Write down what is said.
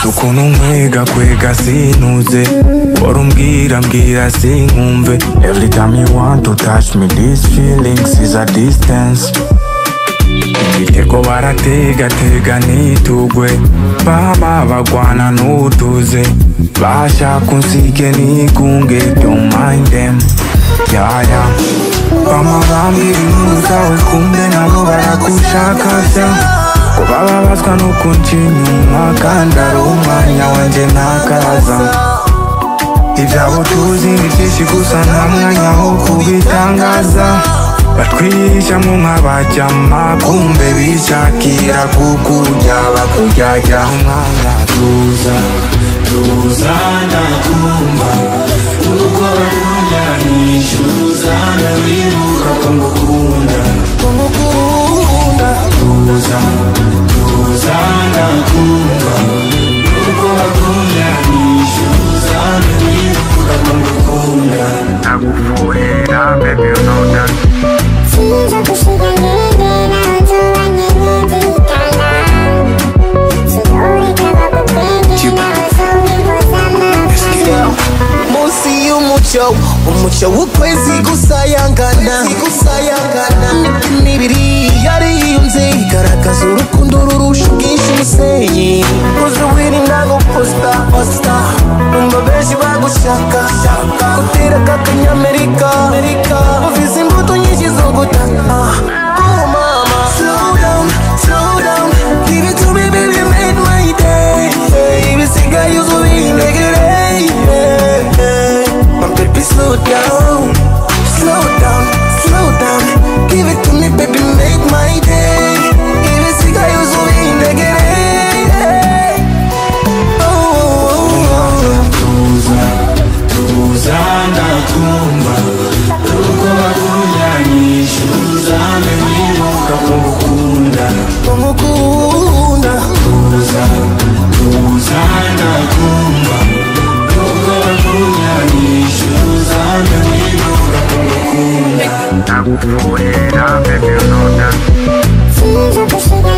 ukuntu nkwiga kwega sinuze bora umbwira mbwira sinkumve every time you want to touch me these feelings is a distance igitego barategatega nitugwe baba bagwana n'utuze bashaka unsige nigunge don't mind them yeah, yeah. bama bambwira inkuru zawe kumbe nabo baragushaka vya ko bababazwa nuko nshyinyuma kandi ari umwanya wanjye ntakaza ibyabo tuzi ni byinshi gusa nta mwanya wo kubitangaza batwihisha mu nk'abajyama kumbe bishakira kukurya bakuryarya umwanya tuza tuza ndakumva uko bakunda nishyuza ndabibuka ko ngukunda tuza tuza ndakumva nuko bakunda nishyuza ndabibuka ko ngukunda ndaguvurira baby you know that Sinza gushira intege ntazuba n'intitikana Sinaureka bakubwenge n'abazungu z'amapfa munsi y'umucyo umucyo w'ukwezi gusayangana imibiri yariyunze igaragaza urukundo rurusha ubwinshi umusenyi uzi wirinda guposita posita numva benshi bagushaka gutera k'akanyamerika uvize imbuto nyinshi zo gutaka Oh, mama. Slow down, slow down. Give it to me, baby, make my day. Ibisigaye uzuye integere. My baby, slow down, slow down, slow down. Give it to me, baby, make my day. Ibisigaye uzuye integere. Oh, oh, oh, oh. tuza tuza ndakumva nuko bakunda nishyuza ndabibuka ko ngukunda Ngukunda. tuza tuza ndakumva nuko bakunda nishyuza ndabibuka ko ngukunda ndaguvurira baby you know that Sinza gushira